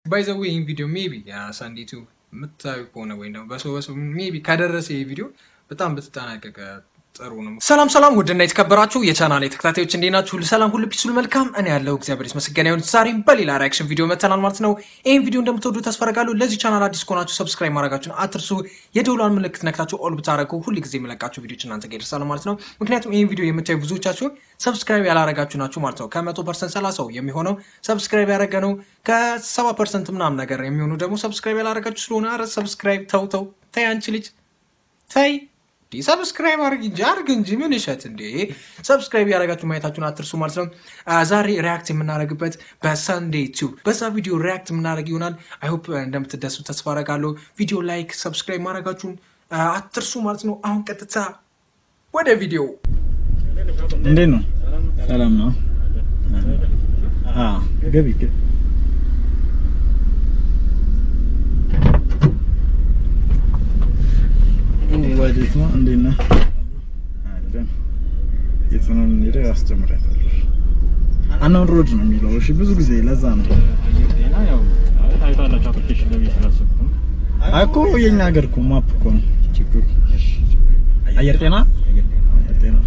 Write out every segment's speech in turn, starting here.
ባይዘዌ ይህን ቪዲዮ ሜቢ ሳንዲቱ የምታዩ ከሆነ ወይም ደግሞ በሰው በሰው ሜቢ ከደረሰ ይህ ቪዲዮ በጣም ብትጠናቀቀ ጥሩ ነው። ሰላም ሰላም፣ ውድና የተከበራችሁ የቻናል ተከታታዮች እንዴት ናችሁ? ሁሉ ሰላም፣ ሁሉ ፒስ፣ ሁሉ መልካም። እኔ ያለው እግዚአብሔር ይመስገን ይሁን። ዛሬም በሌላ ሪያክሽን ቪዲዮ መተናል ማለት ነው። ይህን ቪዲዮ እንደምትወዱ ተስፋ አደርጋለሁ። ለዚህ ቻናል አዲስ ከሆናችሁ ሰብስክራይብ ማድረጋችሁን አትርሱ። የደውሏን ምልክት ነክታችሁ ኦል ብታደረጉ ሁል ጊዜ የምለቃችሁ ቪዲዮች እናንተ ጋር ይደርሳሉ ማለት ነው። ምክንያቱም ይህን ቪዲዮ የምታዩ ብዙዎቻችሁ ሰብስክራይብ ያላረጋችሁ ናችሁ ማለት ነው። ከመቶ ፐርሰንት ሰላሳው የሚሆነው ሰብስክራይብ ያደረገ ነው። ከሰባ ፐርሰንት ምናምን ነገር የሚሆኑ ደግሞ ሰብስክራይብ ያላረጋችሁ ስለሆነ ኧረ ሰብስክራይብ ተው ተው ተይ አንቺ ልጅ ተይ እንዲህ ሰብስክራይብ አድርግ እንጂ አድርግ እንጂ ምን እሸት እንዴ! ሰብስክራይብ ያደረጋችሁ ማየታችሁን አትርሱ ማለት ነው። ዛሬ ሪያክት የምናደርግበት በሰንዴ ቱ በዛ ቪዲዮ ሪያክት የምናደርግ ይሆናል። አይሆፕ እንደምትደሱ ተስፋ አደርጋለሁ። ቪዲዮ ላይክ፣ ሰብስክራይብ ማድረጋችሁን አትርሱ ማለት ነው። አሁን ቀጥታ ወደ ቪዲዮ። እንዴት ነው? ሰላም ነው? አዎ ገቢ ገቢ ወዴት ነው? እንዴት ነህ? አለን የጽኑን ሄደ ያስጀምራታል። አናውን ሮድ ነው የሚለው። እሺ ብዙ ጊዜ ለዛ ነው እኮ የኛ ሀገር እኮ ማፕ እኮ ነው ችግሩ። አየር ጤና አየር ጤና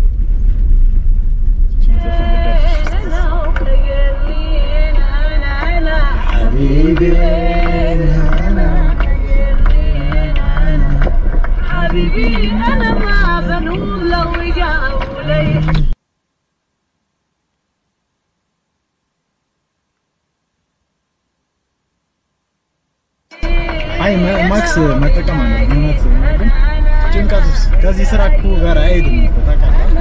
حبيبي انا ما بنوم لو جاوا لي አይ ማክስ መጠቀም አለ እውነት ግን ጭንቀት ውስጥ ከዚህ ስራ እኮ ጋር አይሄድም እኮ ታውቃለህ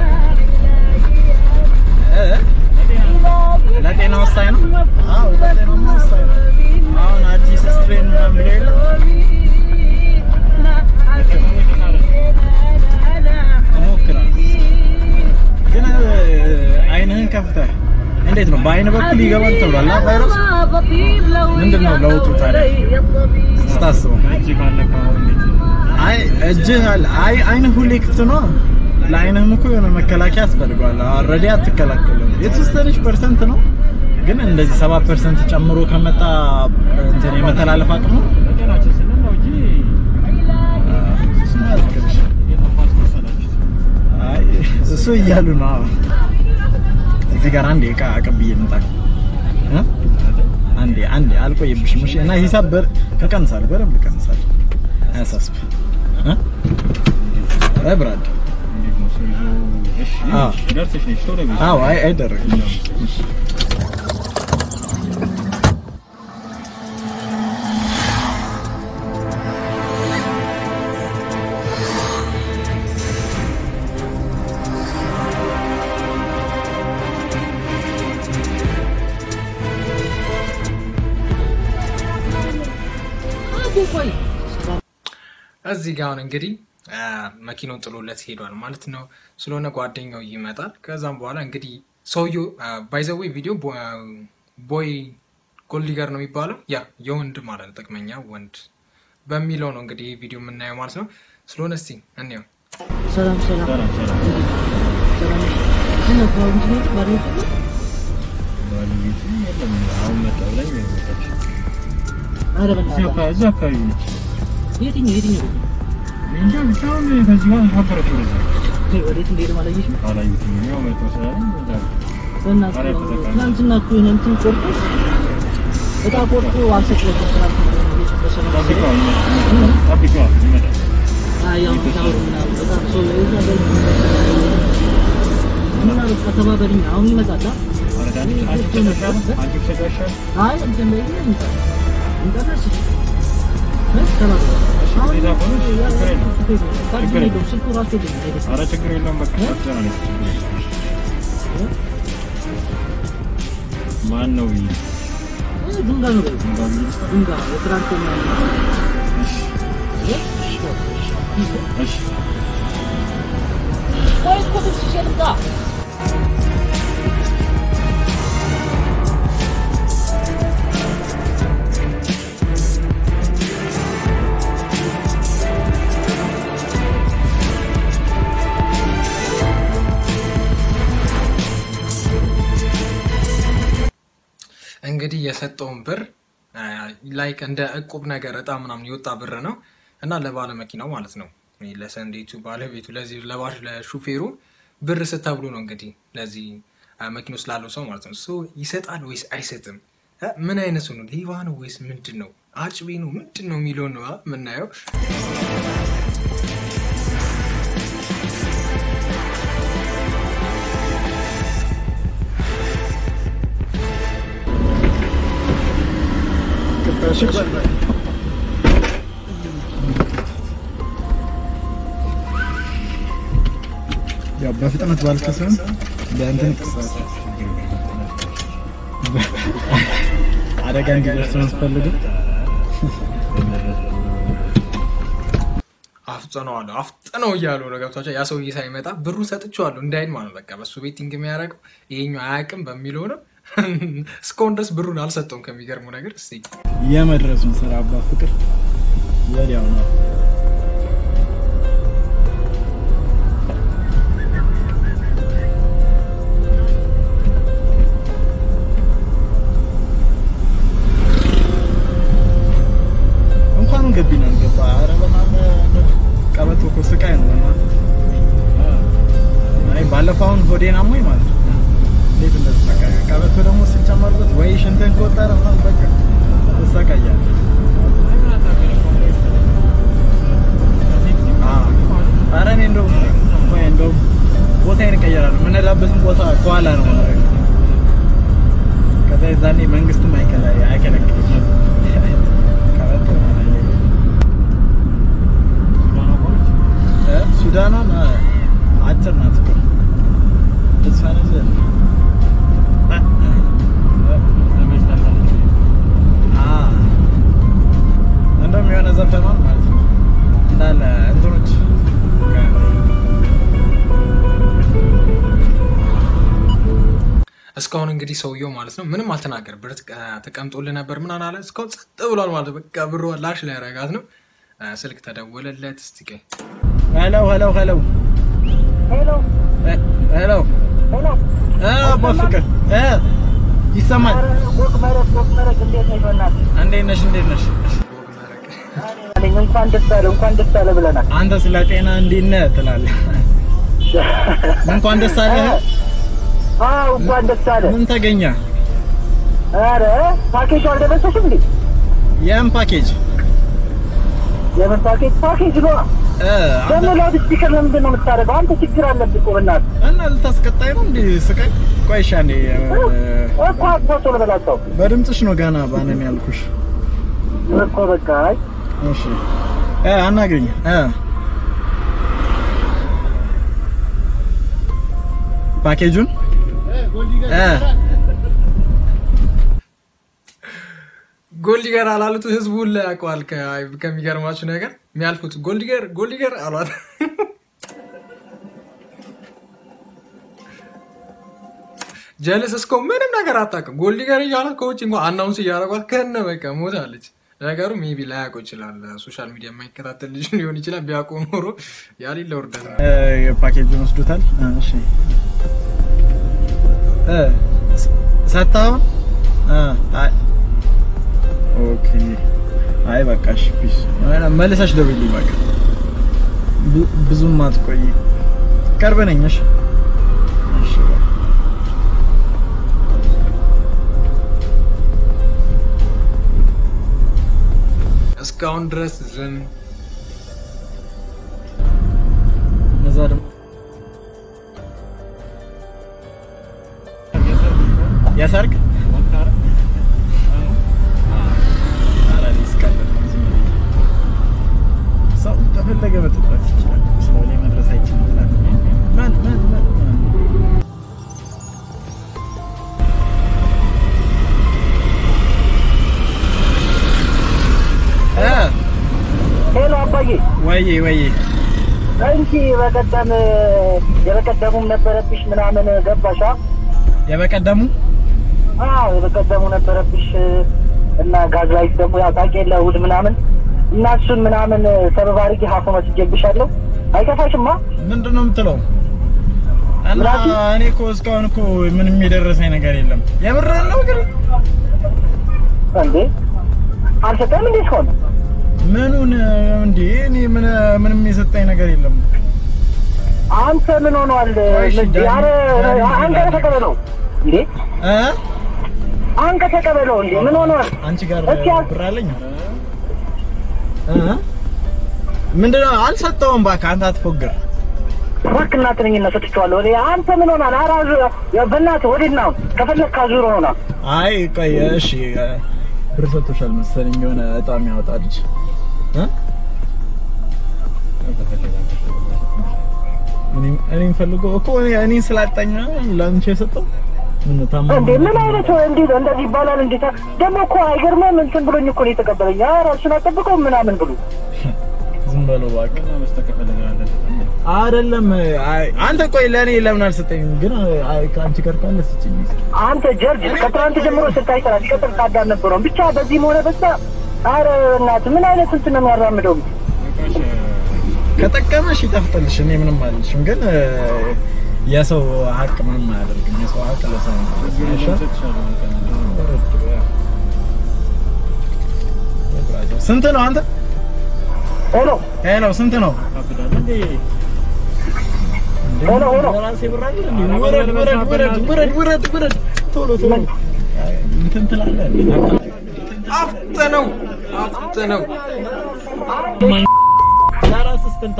እ ለጤና ወሳኝ ነው። አዎ ለጤናማ ወሳኝ ነው። አሁን አዲስ ስትሬን ምናምን ብለው የለ እሞክራለሁ ግን አይንህን ከፍተህ እንዴት ነው በአይን በኩል ይገባል ተብሏል አ ቫይረስ ምንድን ነው ለውጡ ታዲያ ስታስበው? አይ እጅህ አለ አይ አይንህ ሁሌ ክፍት ነው። ለአይንህም እኮ የሆነ መከላከያ ያስፈልገዋል። ኦልሬዲ አትከላከልም። የተወሰነች ፐርሰንት ነው ግን እንደዚህ ሰባ ፐርሰንት ጨምሮ ከመጣ እንትን የመተላለፍ አቅሙ አይ እሱ እያሉ ነው። አዎ እዚህ ጋር አንዴ እቃ አቀብዬ ልምጣ እ አንዴ አንዴ አልቆይብሽም። እሺ እና ሂሳብ በር እቀንሳለሁ፣ በደንብ እቀንሳለሁ። አያሳስብ እ አይ ብራድ አዎ አይ አይደረግም። እዚህ ጋር አሁን እንግዲህ መኪናውን ጥሎለት ሄዷል ማለት ነው። ስለሆነ ጓደኛው ይመጣል። ከዛም በኋላ እንግዲህ ሰውየው ባይዘዌ ቪዲዮ ቦይ ጎልዲገር ነው የሚባለው ያ የወንድ ማለት ነው ጥቅመኛ ወንድ በሚለው ነው እንግዲህ ይህ ቪዲዮ የምናየው ማለት ነው። ስለሆነ እስቲ እንየው። ሰላም ሰላም ሰላም ምን ነው ፕሮብሌም ነው ባሪው አረ በእናትህ የትኛው የትኛው ወዴት እንደሄደ አላየሽም? በእናትህ ትናንትና እኮ የሆነ እንትን ቆርጦ እጣ ቆርጦ አልሰቅለትም ትናንትና እየጨበሰ ነው አይ ያው ታውሩ ምናምን በጣም ሰው እዛ በል እና በቃ ተባበሪኝ አሁን ይመጣል አይ እንትን ላይ እንታ እንታናሽ ችግር የለውም በቃ ማን ነው ድንጋ ነው ድንጋ የትራንቶ ቆይ እኮ ትንሽ ልምጣ እንግዲህ የሰጠውን ብር ላይክ እንደ እቁብ ነገር እጣ ምናምን የወጣ ብር ነው እና ለባለ መኪናው ማለት ነው ለሰንዴቱ ባለቤቱ ለዚህ ለባሽ ለሹፌሩ ብር ስተብሎ ነው እንግዲህ ለዚህ መኪና ውስጥ ላለው ሰው ማለት ነው። ሶ ይሰጣል ወይስ አይሰጥም? እ ምን አይነት ሰው ነው? ሌባ ነው ወይስ ምንድን ነው? አጭቤ ነው ምንድን ነው የሚለውን ነው የምናየው። ያው በፍጥነት ባልከሰም በእንትን ቅሳት አደጋ እንዲደርስ ነው የምትፈልገው። አፍጥነዋለሁ አፍጥነው እያሉ ነው ገብቷቸው። ያ ሰውዬ ሳይመጣ ብሩ ሰጥቼዋለሁ እንዳይል ማለት በቃ በሱ ቤቲንግ የሚያደርገው ይሄኛው አያውቅም በሚለው ነው። እስካሁን ድረስ ብሩን አልሰጠውም። ከሚገርመው ነገር እስኪ የመድረሱን ስራ አባ ፍቅር ወዲያው ነው። እንኳን ገቢና ገባ። ኧረ በእናትህ ቀበቶ እኮ ስቃይ ነው። በእናትህ አይ ባለፈው አሁን ሆዴን አሞኝ ማለት ነው። እንዴት እንደተሰቃየ ቀበቶ ደግሞ ሲጨመርበት ወይ ሽንትን ከወጠረ ምናምን በቃ ትሰቃያለህ። አዎ። ኧረ እኔ እንደውም ቆይ እንደውም ቦታዬን እቀይራለሁ። የምንሄዳበትን ቦታ ከኋላ ነው የማደርገው። ከዛ የዛኔ መንግስትም አይከለ- አይከለክልም። ቀበቶ እ ሱዳኗን እ አጭር ናት እኮ እሷን እንደ አ እንደውም የሆነ ዘፈኗን ማለት ነው እንዳለ እንትኖች እስካሁን እንግዲህ ሰውየው ማለት ነው ምንም አልተናገር ብር ተቀምጦልህ ነበር ምን አላለ። እስካሁን ጸጥ ብሏል ማለት ነው። በቃ ብሩ ላሽ ላይ ያረጋት ነው። አ፣ ስልክ ተደወለለት። እስቲ ቆይ ሄሎ ሄሎ ሄሎ ሄሎ ሄሎ ሄሎ እ አባ ፍቅር እ ይሰማል። ኧረ ጎግ መረቅ ጎግ መረቅ እንዴት ነሽ በእናትህ? እንዴት ነሽ? እንዴት ነሽ? ወግ መረቅ አለኝ እንኳን ደስ አለ እንኳን ደስ አለ ብለናል። አንተ ስለ ጤና እንዴት ነህ ትላለህ። እንኳን ደስ አለህ። አዎ እንኳን ደስ አለ። ምን ተገኘ? ኧረ ፓኬጁ አልደረሰሽም እንዴ? የምን ፓኬጅ? የምን ፓኬጅ? ፓኬጅ ነዋ። እ አንተ ደግሞ ላውድ ስፒከር ለምንድን ነው የምታደርገው? አንተ ችግር አለብህ እኮ በእናትህ። እና ልታስቀጣይ ነው እንዴ? ስቃይ ቆይ እሺ፣ አንዴ እ፣ እኮ አጥፎ ልበላቸው በድምፅሽ ነው ገና ባነን ያልኩሽ። እኮ በቃ አይ እሺ እ አናግሪኝ እ ፓኬጁን እ ጎልዲገር አላሉት። ህዝቡን ላይ ያውቀዋል። ከ- ከሚገርማችሁ ነገር የሚያልፉት ጎልዲገር ጎልዲገር አሏት። ጀልስ እስኮ ምንም ነገር አታውቅም። ጎልዲገር እያሏት ከውጭ እንኳ አናውንስ እያደረጓት ከነ በቃ ሞታለች። ነገሩ ሜቢ ላያውቀው ይችላል። ሶሻል ሚዲያ የማይከታተል ልጅ ሊሆን ይችላል። ቢያውቀው ኖሮ ያሌለ ውርደት ነው። እ ፓኬጁን ወስዶታል። እ እሺ እ ሰታው እ አይ ኦኬ አይ በቃ እሺ ፒስ መልሰሽ ደውይልኝ በቃ ብ- ብዙም አትቆይ ቅርብ ነኝ እሺ እሺ በቃ እስካሁን ድረስ ዝም እዛ ደግሞ የሰርግ ኧረ እኔ እስካለሁ ዝም ብዬ። ሰው እንደፈለገ መጠጣት ይችላል። ሰው ላይ መድረስ አይችልም ይላል። ማን ማን ማን ማን? እ ሄሎ አባዬ ወይዬ ወይዬ እንጂ በቀደም የበቀደሙም ነበረብሽ ምናምን ገባሻ? የበቀደሙ አዎ የበቀደሙ ነበረብሽ እና ጋዝ ላይት ደግሞ ያው ታውቂያለሽ እሑድ ምናምን እና እሱን ምናምን ሰበብ አድርጌ ሀፎ መስጄብሻለሁ። አይከፋሽማ? ምንድን ነው የምትለው? እና ምራቱ? እኔ እኮ እስካሁን እኮ ምንም የደረሰኝ ነገር የለም። የምርህን ነው ግን እንዴ አልሰጠህም እንዴ እስካሁን? ምኑን እንዴ? እኔ ምን ምንም የሰጠኝ ነገር የለም። አንተ ምን ሆኗል? እሺ፣ ዳኒ- ኧረ ዳኒ አንተ ይላል። ተቀበለው እንዴ እ አንተ ተቀበለው እንዴ ምን ሆኗል? አንቺ ጋር እስኪ አ- ብር አለኝ እ ምንድነው? አልሰጠውም። እባክህ አንተ አትፎግር። እባክህ እናትህ ነኝ እና ሰጥቼዋለሁ። እኔ አንተ ምን ሆኗል? ኧረ አዙ- በእናትህ ወዴት ነው? ከፈለግክ አዙር ሆና አይ ቆይ እሺ፣ ብር ሰጥቶሻል መሰለኝ የሆነ እጣ የሚያወጣ ልጅ እ እኔ- እኔን ፈልጎ እኮ እኔ እኔን ስላጣኝ ነው ለአንቺ የሰጠው ምን ታማ እንዴ ምን አይነት እንዴ እንደዚህ ይባላል? እንዴ ደግሞ እኮ አይገርምም? እንትን ብሎኝ እኮ ነው የተቀበለኝ። ኧረ እሱን አጠብቀው ምናምን ብሎ ዝም በለው እባክህ። አይደለም አይ- አንተ ቆይ ለእኔ ለምን አልሰጠኝም? ግን አይ ከአንቺ ጋር ካለ ስጭኝ። አንተ ጀርጅ ከትናንት ጀምሮ ስታይ ሰራ ሲቀጥል ታዳን ነበረው ብቻ በዚህም ሆነ በዛ ኧረ እናትህ ምን አይነት እንትን ነው የሚያራምደው? ከጠቀመሽ ይጠፍጥልሽ። እኔ ምንም አልልሽም፣ ግን እ፣ የሰው ሀቅ ምንም አያደርግም። የሰው ሀቅ ለሰው ነው። አይሻል? ስንት ነው አንተ? ሄሎ ሄሎ ስንት ነው? ሄሎ ሄሎ ለራሴ ብር አይደል እንዴ? ውረድ ውረድ ውረድ ውረድ ውረድ ውረድ ቶሎ ቶሎ አይ፣ እንትን ትላለህ እንዴ? አፍጥነው አፍጥነው ለራስህ ስትንታ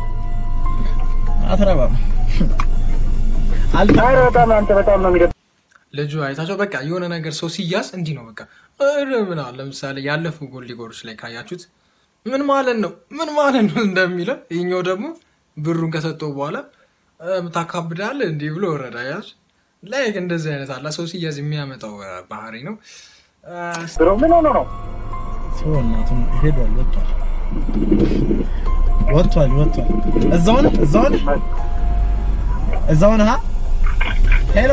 አትረባም። አልተ ኧረ በጣም አንተ በጣም ነው የሚደብ ልጁ አይታቸው በቃ የሆነ ነገር ሰው ሲያዝ እንዲህ ነው በቃ ኧረ ምናምን ለምሳሌ ያለፉ ጎል ሊጎሮች ላይ ካያችሁት ምን ማለት ነው ምን ማለት ነው እንደሚለው ይኛው ደግሞ ብሩን ከሰጠው በኋላ እ፣ ታካብዳለህ እንዲህ ብሎ ወረዳ ያዝ ላይ እንደዚህ አይነት አላ ሰው ሲያዝ የሚያመጣው እ፣ ባህሪ ነው እ፣ ብሎ ምን ሆኖ ነው? ሰው እናቱን ሄዷል፣ ወጥቷል፣ ወጥቷል፣ ወጥቷል። እዛው ነህ፣ እዛው ነህ፣ እዛው ነህ። ሄሎ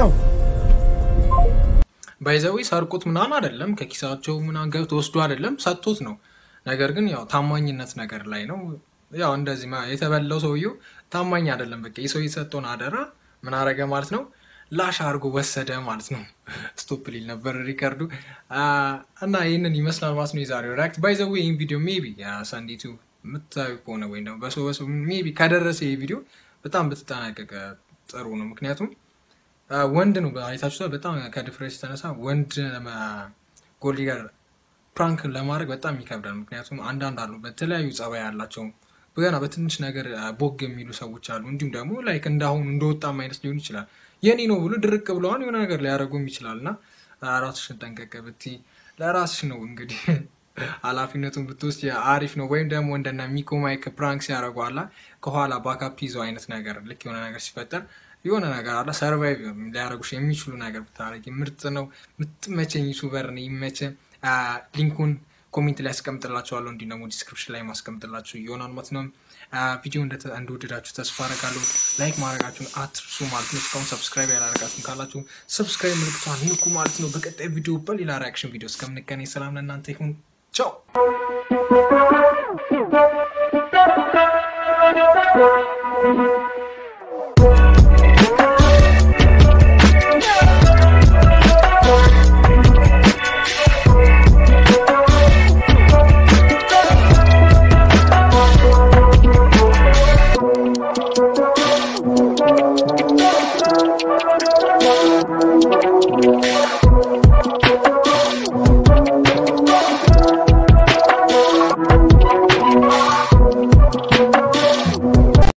ባይዘዌ ሰርቁት ምናምን አይደለም ከኪሳቸው ምናምን ገብቶ ወስዶ አይደለም ሰጥቶት ነው። ነገር ግን ያው ታማኝነት ነገር ላይ ነው። ያው እንደዚህ ማ- የተበላው ሰውየው ታማኝ አይደለም። በቃ የሰው የሰጠውን አደራ ምን አረገ ማለት ነው ላሽ አድርጎ ወሰደ ማለት ነው። ስቶፕ ሊል ነበር ሪከርዱ አ፣ እና ይህንን ይመስላል ማለት ነው የዛሬው ሪያክት። ባይዘዌ ይህን ቪዲዮ ሜቢ ሳንዲቱ የምታዩ ከሆነ ወይም ደግሞ በሰው በሰው ሜቢ ከደረሰ ይህ ቪዲዮ በጣም ብትጠናቀቀ ጥሩ ነው። ምክንያቱም አ፣ ወንድ ነው አይታችሁታል። በጣም ከድፍረት የተነሳ ወንድ ጎልዲ ጋር ፕራንክ ለማድረግ በጣም ይከብዳል። ምክንያቱም አንዳንድ አሉ በተለያዩ ጸባይ ያላቸው ገና በትንሽ ነገር አ፣ ቦግ የሚሉ ሰዎች አሉ። እንዲሁም ደግሞ ላይክ እንዳሁኑ እንደወጣም አይነት ሊሆን ይችላል። የኔ ነው ብሎ ድርቅ ብለዋን የሆነ ነገር ሊያደርጉም ይችላል እና አ፣ ራስሽን ጠንቀቅ ብትይ ለራስሽ ነው እንግዲህ ኃላፊነቱን ብትወስድ አሪፍ ነው። ወይም ደግሞ እንደነ ሚኮ ማይክ ፕራንክ ሲያደርጉ አላ ከኋላ ባካፕ ይዘው አይነት ነገር ልክ የሆነ ነገር ሲፈጠር የሆነ ነገር አለ ሰርቫይቭ ሊያደርጉሽ የሚችሉ ነገር ብታደርጊ ምርጥ ነው። ምትመቸኝ ዩቱበር ነው ይመቸ። ሊንኩን ኮሜንት ላይ ያስቀምጥላችኋለሁ እንዲሁም ደግሞ ዲስክሪፕሽን ላይ ማስቀምጥላችሁ ይሆናል ማለት ነው። ቪዲዮ እንደተ- እንደወደዳችሁ ተስፋ አደርጋለሁ። ላይክ ማድረጋችሁን አትርሱ ማለት ነው። እስካሁን ሰብስክራይብ ያላደረጋችሁን ካላችሁ ሰብስክራይብ ምልክቷን ንኩ ማለት ነው። በቀጣይ ቪዲዮ በሌላ ሪያክሽን ቪዲዮ እስከምንገናኝ ሰላም ለእናንተ ይሁን። ቻው Thank you.